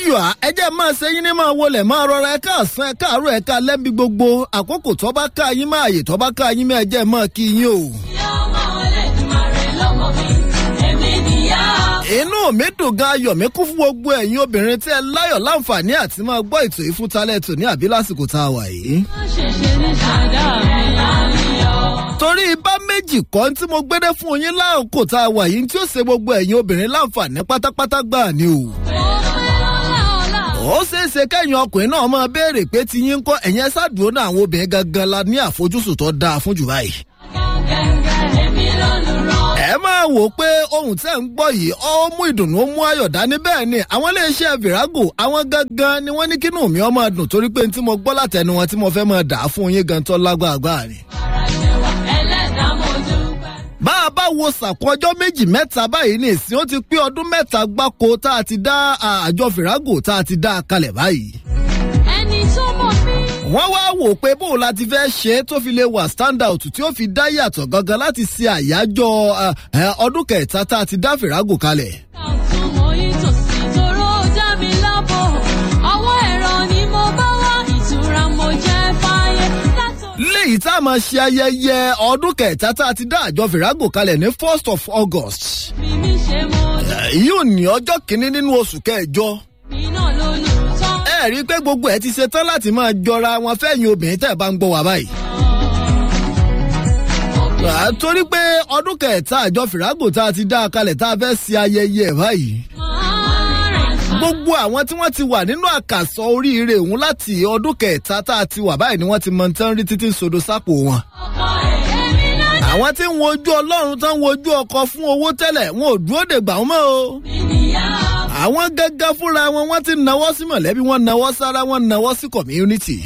yọ̀ á ẹ jẹ́ máa ṣe yín ní máa wọlé máa rọra ẹ káàsán ẹ káàárọ̀ ẹ ká lẹ́bi gbogbo àkókò tó bá ká yín máa yè tó bá ká yín máa jẹ́ máa kí yín o. inú mi dùn gan ayọ̀ mi kún fún gbogbo ẹ̀yin obìnrin tí ẹ láyọ̀ láǹfààní àti máa gbọ́ ètò ìfúntalẹ̀ tò ní àbí lásìkò tá a wà yìí. torí bá méjì kọ́ tí mo gbédé fún yín láàkó tá a wà yìí tí ó ṣe gbogbo ẹ̀yin obìnrin láǹfààní pátápátá gbà ni o. ó ṣeé ṣe kẹ́yìn ọkùnrin náà máa béèrè pé ti yín kọ́ ẹ̀yin ẹ ṣáàdúró náà àwọn obìnrin gangan la ní àfojúsùn tó dáa fún jù báyìí ẹ máa wò pé ohun tẹ́ ń gbọ́ yìí ó mú ìdùnnú mú ayọ̀ dání bẹ́ẹ̀ ni àwọn iléeṣẹ́ virago àwọn gangan ni wọ́n ní kínú mi ọmọ dùn torí pé tí mo gbọ́ látẹnu wọn tí mo fẹ́ máa dà á fún yín gan tó lágbàgbà ni. bá a bá wo sàkún ọjọ́ méjì mẹ́ta báyìí ní ìsìn ó ti pé ọdún mẹ́ta gbáko tá a ti dá àjọ virago tá a ti dá a kalẹ̀ báyìí ẹni tó mọ̀ mí. wọ́n wá wò pé bóun la ti fẹ́ ṣe é tó fi lè wà stand out tí ó fi dá yàtọ̀ gangan láti ṣe àyájọ́ ọdún kẹta tá a ti dá fìràgò kalẹ̀. àtúmọ̀ ìtòsí tóró dá mi lábọ̀ ọwọ́ ẹ̀rọ ni mo bá wá ìtura mo jẹ́ fáyé látọ̀. léyìí tá a máa ṣe ayẹyẹ ọdún kẹta tá a ti dá àjọ fìràgò kalẹ̀ ní first of august. bí mi ṣe mọ yóò ní ọjọ́ kìíní nínú oṣù kẹjọ. mi náà lólùtọ́. ẹ rí i pé gbogbo ẹ ti ṣe tán láti máa jọra wọn fẹ́yìn obìnrin tẹ́ ẹ bá ń gbọ́ wá báyìí. À, torí pé ọdún kẹta àjọ fìràgò tá a ti dá a kalẹ̀ tá a fẹ́ ṣe ayẹyẹ ẹ̀ báyìí. gbogbo àwọn tí wọ́n ti wà nínú àkàsọ oríire òun láti ọdún kẹta tá a ti wà báyìí ni wọ́n ti mọ tán rí títí sodo sápò wọn. àwọn tí ń wojú ọlọ́run tán ń wojú ọkọ fún owó tẹ́lẹ̀ wọn ò dúró dègbà wọn mọ́ o. àwọn gángan fúnra wọn wọ́n ti nawọ́ sí mọ̀lẹ́bí wọn nawọ́ sára wọn nawọ́ sí community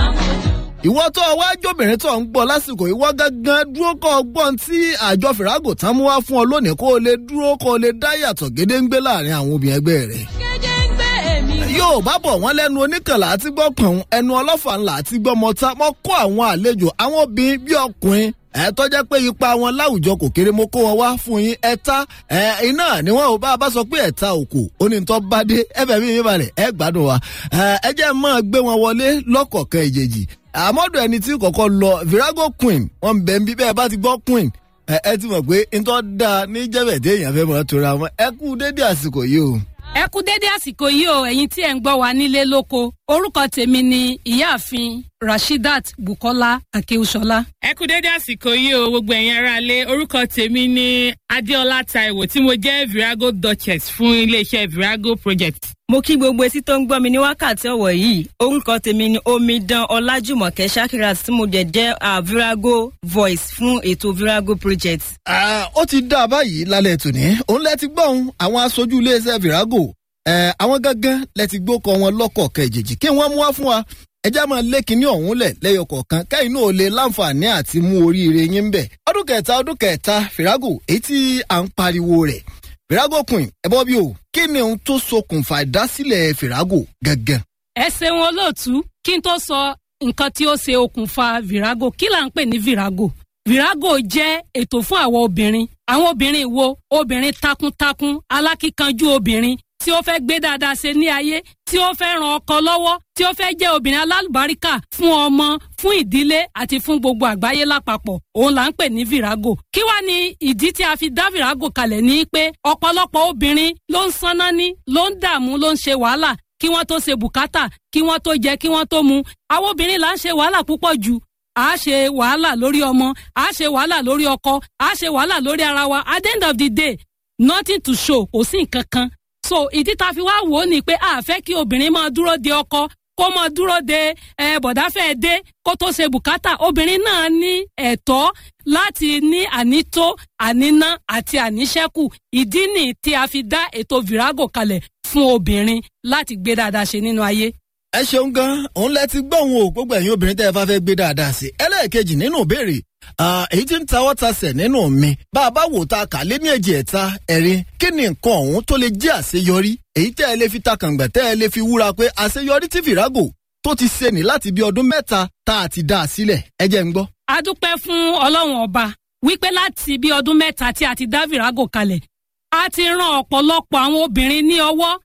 ìwọ tó o wá jóbìnrin tó ń gbọ́ lásìkò ìwọ gángan dúró kọ́ ọgbọ́n tí àjọ fìràgò tán mú wá fún ọ lónìí kó o lè dúró kó o lè dá yàtọ̀ gédéǹgbé láàrin àwọn obìnrin ẹgbẹ́ rẹ̀. gédéǹgbé èmi. yóò bá bọ̀ wọ́n lẹ́nu oníkànlá àti gbọ́ pọ̀n ẹnu ọlọ́fà ńlá àti gbọ́ mọ́ta mọ́ kó àwọn àlejò àwọn obìnrin bí ọkùnrin ẹ tọ́jẹ́ pé ipa wọn láwùjọ kò kéré mo kó wọn wá fún yín ẹ̀ta ẹ iná ni wọn ò bá a bá sọ pé ẹ̀ta òkò onítọ́ bá dé ẹ̀fẹ̀ mi mi balẹ̀ ẹ gbádùn wa ẹ jẹ́ máa gbé wọn wọlé lọ́kọ̀ọ̀kan ìjèjì àmọ́dọ̀ ẹni tí kọ̀kọ́ lọ virago queen wọn ń bẹ̀ ń bí bẹ́ẹ̀ bá ti gbọ́ queen ẹ ẹ ti mọ̀ pé ntọ́ da ní jẹ́bẹ̀dé èèyàn fẹ́ mọ̀ tora wọn ẹ kú dédé àsìkò yìí o. ẹ kú dédé àsìkò yìí o ẹ̀yin tí ẹ̀ ń gbọ́ wa nílé lóko orúkọ tèmi ni ìyáàfin rashidat bukola akewusola. ẹ kú dédé àsìkò yìí o gbogbo ẹ̀yin aráalé orúkọ tèmi ni adéọlá taiwo tí mo jẹ́ virago duchess fún iléeṣẹ́ virago project. mo kí gbogbo etí tó ń gbọ́ mi ní wákàtí ọ̀wọ̀ yìí orúkọ tèmi ni omidan ọlájùmọ̀kẹ́ shakirat tí mo jẹ́ jẹ́ uh, virago voice fún ètò virago project. Ah, ó ti dá a báyìí lálẹ́ tòní òun lẹ ti gbọ́n àwọn aṣojú iléeṣẹ́ virago ẹ̀ àwọn gángan lẹ ti gbókọ wọn lọ́kọ̀ọ̀kan ìjèjì kí wọ́n mú wá fún wa ẹjá máa lé kinní ọ̀hún lẹ̀ lẹ́yọ kọ̀ọ̀kan kẹ́yìn náà lè láǹfààní àti mú oríire yín ń bẹ̀. ọdún kẹta ọdún kẹta fìràgò èyí tí à ń pariwo rẹ̀ fìràgò queen ẹ bọ́ bí o kí ni ohun tó ṣokùnfà ìdásílẹ̀ fìràgò gangan. ẹ ṣeun olóòtú kí n tó sọ nǹkan tí ó ṣe okùnfà virago kí là ń pè ní virago virago jẹ́ ètò fún àwọn obìnrin àwọn obìnrin wo obìnrin takuntakun alákíkanjú obìnrin tí ó fẹ́ gbé dáadáa ṣe ní ayé tí ó fẹ́ ran ọkọ lọ́wọ́ tí ó fẹ́ jẹ́ obìnrin alálùbáríkà fún ọmọ fún ìdílé àti fún gbogbo àgbáyé lápapọ̀ òun là ń pè ní virago kí wá ní ìdí tí a fi dá virago kalẹ̀ ní pé ọ̀pọ̀lọpọ̀ obìnrin ló ń sanná ní ló ń dààmú ló ń ṣe wàhálà kí wọ́n tó ṣe bùkátà kí wọ́n tó jẹ kí wọ́n tó mu àwọn obìnrin là ń ṣe wàhálà púpọ̀ jù a ṣe wàhálà lórí ọmọ a ṣe wàhálà lórí ọkọ a ṣe wàhálà lórí ara wa at the end of the day nothing to show kò sí nǹkan kan so ìdí tá a fi wá wò ó ni pé a fẹ́ kí obìnrin máa dúró de ọkọ kó máa dúró de ẹ bọ̀dáfẹ́ dé kó tó ṣe bùkátà obìnrin náà ní ẹ̀tọ́ láti ní ànító àníná àti àníṣẹ́kù ìdí nì tí a fi dá ètò virago kalẹ̀ fún obìnrin láti gbé dáadáa ṣe nínú ayé. ẹ ṣeun gan òun lẹ ti gbọ́ òun o gbogbo ẹ̀yin obìnrin tẹ́ ẹ bá fẹ́ gbé dáadáa sí ẹlẹ́ẹ̀kejì nínú ìbéèrè èyí tí ń tawọ́ tasẹ̀ nínú mi bá a bá wò ta kà lé ní èjì ẹ̀ta ẹ̀rin kí ni nǹkan ọ̀hún tó lè jẹ́ àṣeyọrí èyí tẹ́ ẹ lè fi takàngbà tẹ́ ẹ lè fi wúra pé àṣeyọrí tí fìràgò tó ti ṣe ní láti bí ọdún mẹ́ta tá a ti dá a sílẹ̀ ẹ jẹ́ ń gbọ́. a dúpẹ́ fún ọlọ́run ọba wípé láti bí ọdún mẹ́ta tí a ti dá virago kalẹ̀ a ti ran ọ̀pọ̀lọpọ̀ àwọn obìnrin ní ọwọ́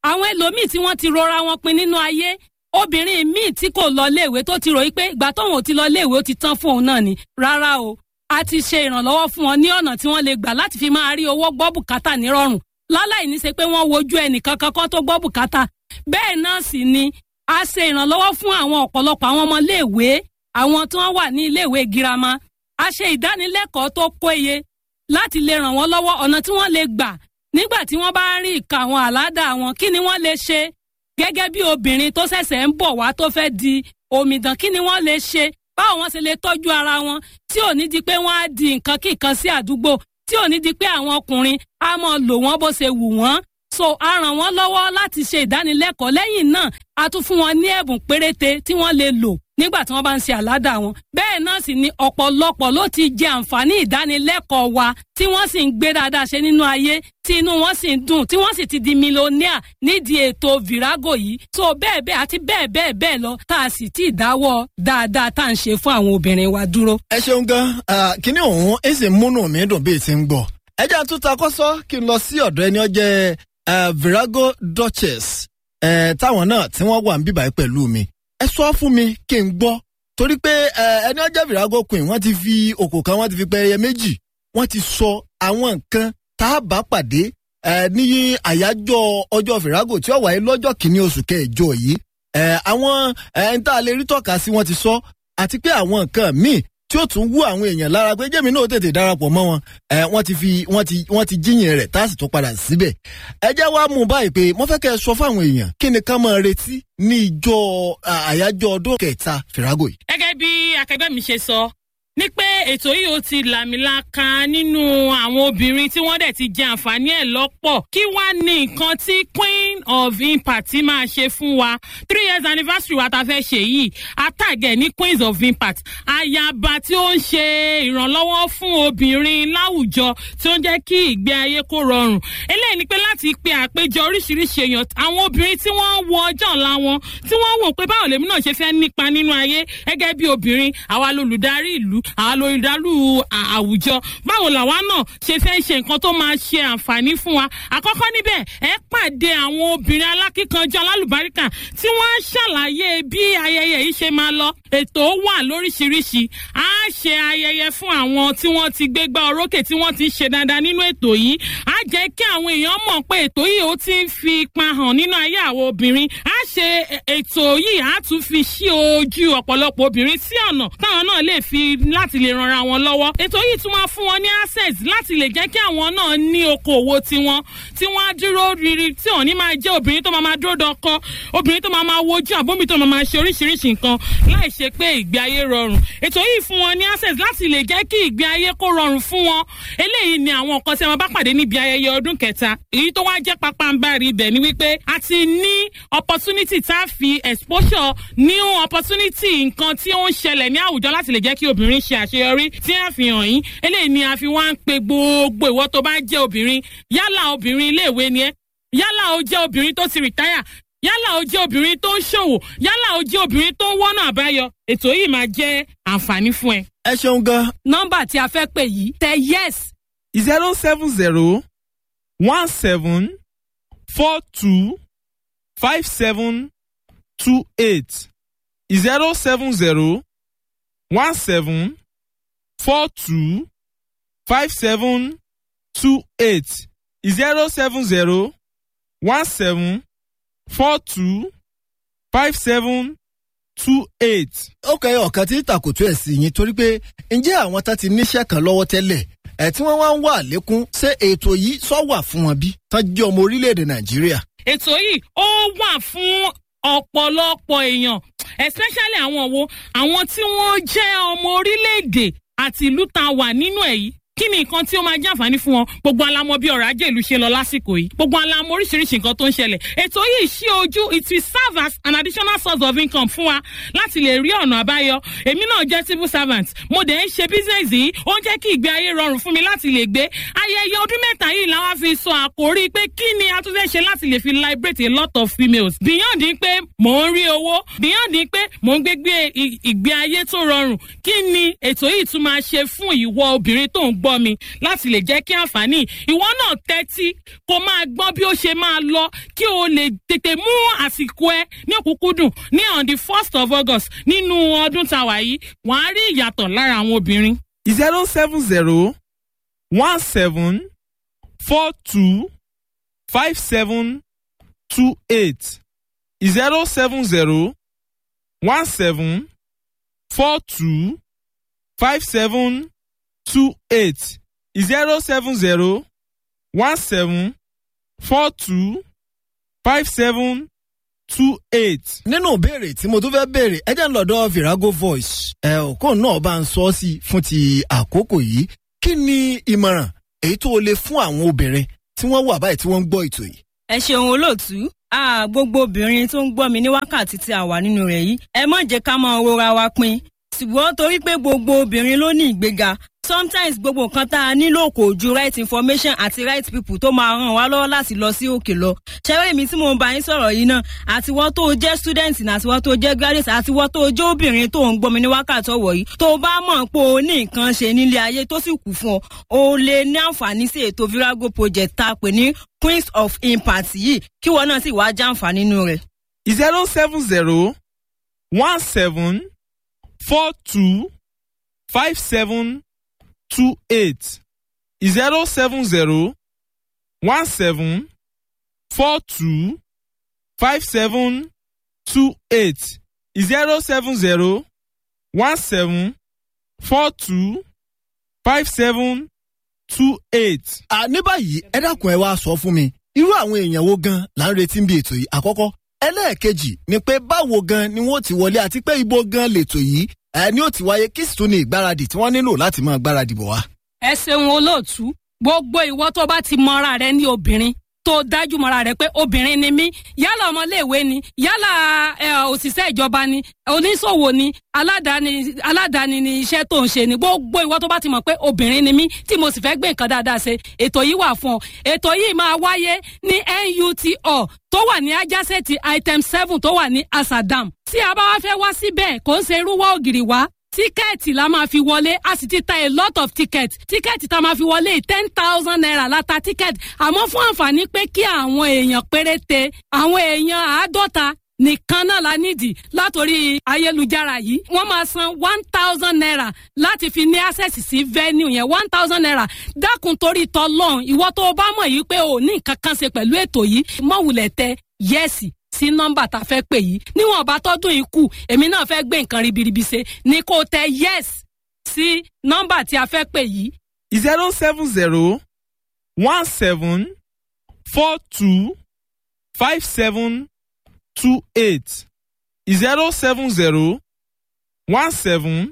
àwọn ẹlòmíì tí wọ́n ti rora wọn pin nínú ayé obìnrin míì tí kò lọ léèwé tó ti ròyìn pé ìgbà tóun ò ti lọ léèwé ó ti tán fún òun náà ni rárá o a ti ṣe ìrànlọ́wọ́ fún wọn ní ọ̀nà tí wọ́n lè gbà láti fi máa rí owó gbọ́ bùkátà nírọ̀rùn láláì ní ṣe pé wọ́n wojú ẹnìkan kankan tó gbọ́ bùkátà bẹ́ẹ̀ náà sì ni a ṣe ìrànlọ́wọ́ fún àwọn ọ̀pọ̀lọpọ̀ àwọn ọmọ léèwé àwọn tí wọ́n wà ní iléèwé girama a ṣe ìdánilẹ́kọ̀ọ́ tó péye láti lè ràn wọ́n lọ́wọ́ ọ̀nà tí wọ́n lè gbà nígbà tí wọ́n bá ń rí ìka àwọn àládà wọn kí ni wọ́n lè ṣe gẹ́gẹ́ bí obìnrin tó ṣẹ̀ṣẹ̀ ń bọ̀ wá tó fẹ́ di omidan kí ni wọ́n lè ṣe báwo wọ́n ṣe lè tọ́jú ara wọn tí ò ní di pé wọ́n á di nǹkan kíkan sí àdúgbò tí ò ní di pé àwọn ọkùnrin á mọ lò wọ́n bó ṣe wù wọ́n so a ràn wọ́n lọ́wọ́ láti ṣe ìdánilẹ́kọ̀ọ́ lẹ́yìn náà a tún fún wọn ní ẹ̀bùn péréte tí wọ́n lè lò nígbà tí wọ́n bá ń ṣe àládà wọn bẹ́ẹ̀ náà sì ni ọ̀pọ̀lọpọ̀ ló ti jẹ àǹfààní ìdánilẹ́kọ̀ọ́ wa tí wọ́n sì ń gbé dáadáa ṣe nínú ayé tí inú wọn sì ń dùn tí wọ́n sì ti di mílíọ̀nìà nídìí ètò virago yìí so bẹ́ẹ̀ bẹ́ẹ̀ àti bẹ́ẹ̀ bẹ́ẹ̀ bẹ́ẹ̀ lọ tá a sì ti dáwọ́ dáadáa tá à ń ṣe fún àwọn obìnrin wa dúró. ẹ ṣeun gan kíní òun ẹ sì múnú mi dùn bí ti ń gbọ ẹ jẹ́ àtúntà kọ́sọ́ kí n lọ sí ọ̀dọ̀ ẹni ọjẹ́ virago duchess táwọn náà tí wọ́n wà ń bíbáyé pẹ̀lú mi ẹ sọ fún mi kí n gbọ́ torí pé ẹni ọjọ́ virago queen wọ́n ti fi òkò kan wọ́n ti fi pẹ́ẹ́yẹ méjì wọ́n ti sọ àwọn nǹkan tá a bá pàdé ní àyájọ́ ọjọ́ virago tí ó wáyé lọ́jọ́ kìíní oṣù kẹjọ yìí àwọn ẹni tá a lè rí tọ́ka sí wọ́n ti sọ àti pé àwọn nǹkan míì tí ó tún wú àwọn èèyàn lára pé jẹ́mi náà tètè darapọ̀ mọ́ wọn wọ́n ti fi wọ́n ti wọ́n ti jíyìn rẹ̀ tá a sì tún padà síbẹ̀. ẹ jẹ́ wá mú un báyìí pé mo fẹ́ kẹ́ ẹ sọ fáwọn èèyàn kí ni ká máa retí ní ìjọ àyájọ́ ọdún kẹta fìràgò yìí. gẹ́gẹ́ bí akẹgbẹ́ mi ṣe sọ ní pé ètò yìí ó ti làmìlaka nínú àwọn obìnrin tí wọ́n dẹ̀ ti jẹ àǹfààní ẹ̀ lọ́pọ̀ kí wá ní nǹkan tí queen of impact máa ṣe fún wa three years anniversary wa ta fẹ́ ṣe yìí àtàgẹ̀ ní queens of impact ayaba tí ó ń ṣe ìrànlọ́wọ́ fún obìnrin láwùjọ tí ó ń jẹ́ kí ìgbé ayé kó rọrùn eléyìí ni pé láti pe àpéjọ oríṣiríṣi èèyàn àwọn obìnrin tí wọ́n wo ọjọ́ ọ̀la wọn tí wọ́n wò pé báwo lèmi náà ṣe fẹ́ nípa nínú ayé gẹ́gẹ́ bí obìnrin àwa lolùdarí ìlú àwọn olùdálù àwùjọ báwo làwa náà ṣe fẹ́ ṣe nǹkan tó máa ṣe àǹfààní fún wa àkọ́kọ́ níbẹ̀ ẹ pàdé àwọn obìnrin alákíkanjú alálùbáríkà tí wọ́n á ṣàlàyé bí ayẹyẹ yìí ṣe máa lọ ètò wà lóríṣiríṣi á ṣe ayẹyẹ fún àwọn tí wọ́n ti gbégbá orókè tí wọ́n ti ṣe dáadáa nínú ètò yìí á jẹ́ kí àwọn èèyàn mọ̀ pé ètò yìí ó ti ń fi ipa hàn nínú ayé àwọn obìnrin á ṣe ètò yìí á tún fi ṣí ojú ọ̀pọ̀lọpọ̀ obìnrin sí ọ̀nà táwọn náà lè fi láti lè ranra wọn lọ́wọ́. ètò yìí tún máa fún wọn ní access láti lè jẹ́ kí àwọn náà ní okòwò tiwọn tí wọ́n á dúró riri tí òní máa jẹ́ obìnrin tó máa máa dúró dọkọ obìnrin tó máa máa wojú àbómi tó máa máa ṣe oríṣiríṣi nǹkan láì ṣe pé ìgbé ayé rọrùn. ètò yìí fún wọn ní access láti lè jẹ́ kí ìgbé ayé kó rọrùn fún wọn. eléyìí ni àwọn nǹkan tí a máa bá pàdé níbi ayẹyẹ ọdún kẹta. èyí tó wá jẹ́ pápánbárì ibẹ̀ ni wípé a ti ní opportunity tá a fi exposure new opportunity nǹkan tí ó ń ṣẹlẹ̀ ní àwùjọ láti lè jẹ́ kí obìnrin ṣe àṣeyọrí tí a fi hàn yín eléyìí ni a fi wá ń pe gbogbo ìwọ tó bá jẹ́ obìnrin yálà obìnrin iléèwé ni ẹ yálà o jẹ́ obìnrin tó ti rìtáyà yálà o jẹ́ obìnrin tó ń ṣòwò yálà o jẹ́ obìnrin tó ń wọ́nà àbáyọ ètò yìí máa jẹ́ àǹfààní fún ẹ. ẹ ṣeun gan. nọ́mbà tí a fẹ́ pè yìí tẹ yes zero seven zero one seven four two five seven two eight zero seven zero one seven four two five seven two eight zero seven zero one seven four two five seven two eight. ó kẹ́ ọ̀kan tí tàkùtù ẹ̀ sí yín torí pé ǹjẹ́ àwọn tá ti níṣẹ́ kan lọ́wọ́ tẹ́lẹ̀ ẹ̀ tí wọ́n wá ń wà lékún ṣé ètò yìí sọ wà fún wọn bí tán jẹ́ ọmọ orílẹ̀-èdè nàìjíríà. ètò yìí ó wà fún ọ̀pọ̀lọpọ̀ èèyàn especially àwọn wo àwọn tí wọ́n jẹ́ ọmọ orílẹ̀-èdè àti ìlú tá a wà nínú ẹ̀ yìí kí ni nǹkan tí ó máa jẹ́ àǹfààní fún wọn gbogbo alamọ bí ọ̀rọ̀ ajé ìlú ṣe lọ lásìkò yìí gbogbo alamọ oríṣiríṣi nǹkan tó ń ṣẹlẹ̀ ètò yìí ṣí ojú it will serve as an additional source of income fún wa láti lè rí ọ̀nà àbáyọ èmi náà jẹ́ civil servant mo dẹ̀ ń ṣe business yìí ó ń jẹ́ kí ìgbé ayé rọrùn fún mi láti lè gbé ayẹyẹ ọdún mẹ́ta yìí làwa fi sọ àkórí pé kí ni a tún fẹ́ ṣe láti lè fi liberate a lot of females beyond pé mò ń rí owó beyond pé mò ń gbégbé ìgbé ayé tó rọrùn kí ni ètò yìí tún máa ṣe fún ìwọ obìnrin tó ń gbọ́ gbọ́ mi láti lè jẹ́ kí àǹfààní ìwọ náà tẹ́tí kó máa gbọ́ bí ó ṣe máa lọ kí o lè tètè mú àsìkò ẹ ní òkúkúdùn ní on the first of august nínú ọdún tàwa yìí wàá rí ìyàtọ̀ lára àwọn obìnrin. zero seven zero one seven four two five seven two eight zero seven zero one seven four two five seven two eight zero seven zero one seven four two five seven two eight. nínú ìbéèrè tí mo tún fẹ́ béèrè ẹ jẹ́ ń lọ́dọ̀ virago voice ẹ òkú náà bá ń sọ ọ́ sí fún ti àkókò yìí kí ni ìmọ̀ràn èyí tó o lè fún àwọn obìnrin tí wọ́n wà báyìí tí wọ́n ń gbọ́ ètò yìí. ẹ ṣeun olóòtú Ah, gbogbo obìnrin tó ń gbọ́ mi ní wákàtí tí a wà nínú rẹ̀ yìí ẹ má jẹ́ ká máa rora wa pin ṣùgbọ́n torí pé gbogbo obìnrin ló ní ìgbéga sometimes gbogbo nǹkan tá a nílò kò ju right information àti right people tó máa ràn wá lọ́wọ́ láti lọ sí òkè lọ ṣẹ́rẹ́ mi tí mo ń bá yín sọ̀rọ̀ yìí náà àtiwọ́ tó jẹ́ student ní àtiwọ́ tó jẹ́ graduate àtiwọ́ tó jẹ́ obìnrin tó ń gbọ́ mi ní wákàtí ọ̀wọ̀ yìí tó bá mọ̀ pé o ní nǹkan ṣe nílé ayé tó sì kù fún ọ o lè ní àǹfààní sí ètò virago project tá a pè ní queens of impact yìí kí wọn náà sì wá jàǹfààní nínú rẹ̀. zero seven zero one seven four two five seven two eight zero seven zero one seven four two five seven two eight zero seven zero one seven four two five seven two eight. à ní báyìí ẹ dákun ẹ wá sọ fún mi irú àwọn èèyàn wo gan là ń retí bí ètò yìí àkọ́kọ́ ẹlẹ́ẹ̀kejì ni pé báwo gan ni wọ́n ti wọlé àti pé ibo gan lètò yìí ẹ ní ó ti wáyé kí sì tún ní ìgbáradì tí wọ́n nílò láti máa gbáradì bọ̀ wá. ẹ ṣeun olóòtú gbogbo ìwọ tó bá ti mọra rẹ ní obìnrin tó dájú mọra rẹ pé obìnrin ni mí yálà ọmọléèwé ni yálà ẹ, òṣìṣẹ́ ìjọba ni oníṣòwò ni aládàáni aládàáni ni iṣẹ́ tó ń ṣe ni gbogbo ìwọ tó bá ti mọ̀ pé obìnrin ni mí tí mo sì fẹ́ gbé nǹkan dáadáa ṣe ètò yìí wà fún ọ ètò yìí máa wáyé ní NUTO tó wà ní ajásẹ́ẹ̀tì item seven tó wà ní asadam tí a bá wá fẹ́ wá síbẹ̀ kò ń ṣe irúwọ́ ògiri wá tíkẹ́ẹ̀tì la máa fi wọlé a sì ti ta a lot of ticket tíkẹ́ẹ̀tì tá a máa fi wọlé ten thousand naira la ta tíkẹ́ẹ̀tì àmọ́ fún àǹfààní pé kí àwọn èèyàn péréte àwọn èèyàn àádọ́ta nìkan náà la nídìí látòrí ayélujára yìí wọ́n máa san one thousand naira láti fi ní access sí venue yẹn one thousand naira dákun torí tọlọ́n ìwọ tó o bá mọ̀ yìí pé o ní nǹkan kan ṣe pẹ̀lú ètò yìí mọ̀wùlẹ̀ tẹ yẹ́sì sí nọ́mbà tá a fẹ́ pè yìí níwọ̀n bá tọ́dún yìí kù èmi náà fẹ́ gbé nǹkan ribiribi ṣe ni kò tẹ yes sí nọ́mbà tí a fẹ́ pè yìí zero seven zero one seven four two five seven two eight zero seven zero one seven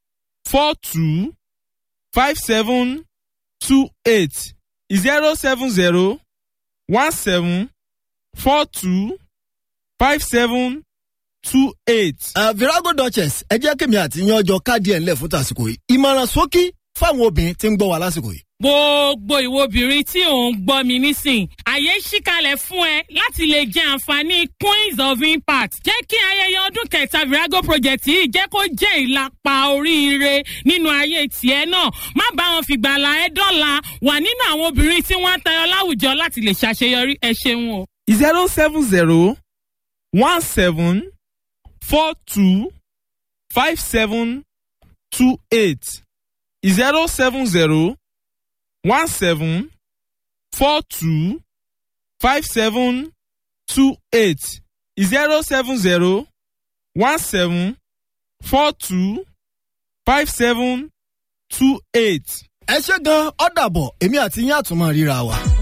four two five seven two eight zero seven zero one seven four two five seven two eight. Uh, virago duchess ẹ jẹ́ kémi àti yan ọjọ́ káàdì ẹ̀ ńlẹ̀ fún tàsìkò yìí ìmọ̀ràn sókí fáwọn obìnrin tí ń gbọ́ wa lásìkò yìí. gbogbo ìwo obìnrin tí ò ń gbọ́ mi nísìn àyè ṣíkalẹ̀ fún ẹ láti lè jẹ àǹfààní queens of impact jẹ́ kí ayẹyẹ ọdún kẹta virago project yìí jẹ́ kó jẹ́ ìlàpá oríire nínú ayé tiẹ̀ náà má bá wọn fìgbàlà ẹ dọ́là wà nínú àwọn obìnrin tí wọ́n ń tayọ láwùjọ láti lè ṣàṣeyọrí ẹ ṣeun o. zero seven zero one seven four two five seven two eight zero seven zero one seven four two five seven two eight zero seven zero one seven four two five seven two eight. ẹ ṣe gan ọ̀dàbọ̀ èmi àti yín àtúmọ̀ ríra wa.